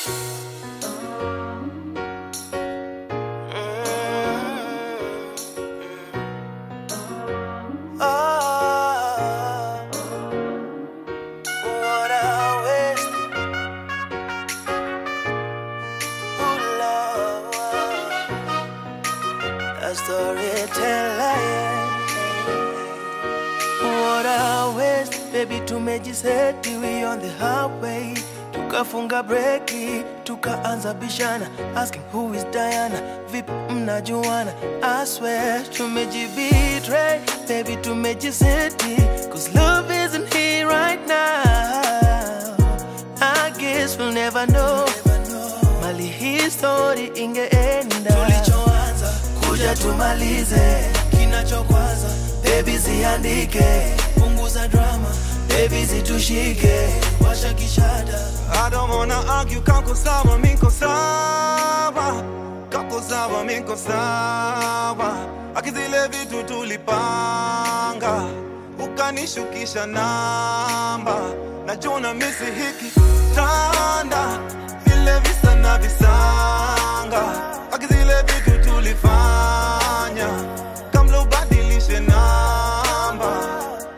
Oh, what a waste. Ooh, Lord. A storyteller, yeah. What a waste, baby, tumejiseti we on the highway. Tukafunga breki, tukaanza bishana, asking who is Diana, vipi mnajuana? I swear tumejibetray, baby, tumejiseti, cause love isn't here right now. I guess we'll never know, mali hii story ingeenda. Tulichoanza kuja tumalize, kinachokwaza baby ziandike, punguza drama, baby zitushike, washa kishada. I don't wanna argue, kako sawa, miko sawa Kako sawa, miko sawa Akizile vitu tulipanga Ukanishukisha namba Najuna misi hiki tanda Vile visa na visanga Akizile vitu tulifanya Kamlo badilishe namba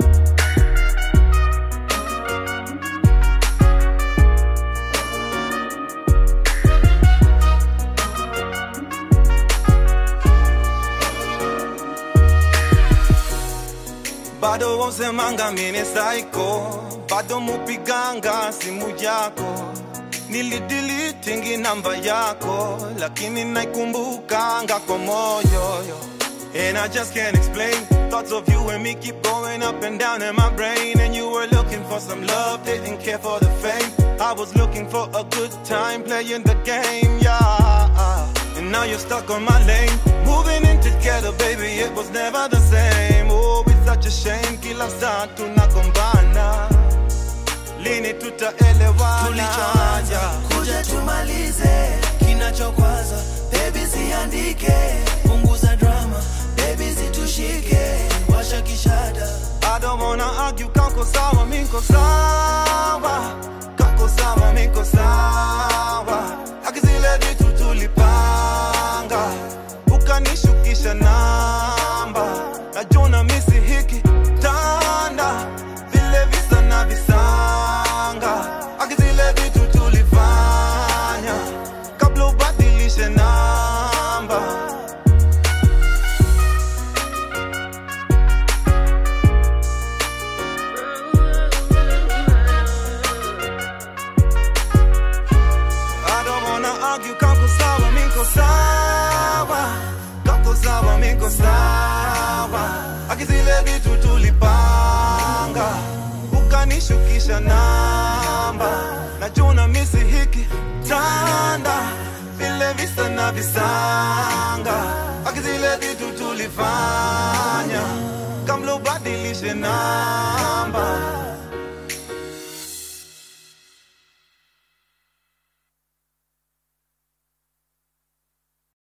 bado wausemanga mine saiko bado mupiganga simu yako nilidilitingi namba yako lakini naikumbukanga kwa moyo yo. And I just can't explain Thoughts of you and me keep going up and down in my brain And you were looking for some love, didn't care for the fame I was looking for a good time playing the game, yeah And now you're stuck on my lane Moving in together, baby, it was never the same Oh, it's such a shame, kila saa tunagombana Lini tutaelewana tulichoanza yeah. kuja tumalize kinachokwaza bebi ziandike punguza drama bebi zitushike washa kishada I don't wanna argue, kako sawa, miko sawa Kako sawa, miko sawa Akizile vitu tulipanga Ukanishukisha namba Najuna misi hiki tanda Vile visa na visanga Akizile vitu tulifanya Kabla ubadilishe namba I don't wanna argue, kako sawa, miko sawa Kako sawa, miko sawa Akizile vitu tulipanga Ukanishukisha namba Najuna misi hiki tanda Vile visa na visanga Akizile vitu tulifanya Kamlo badilishe namba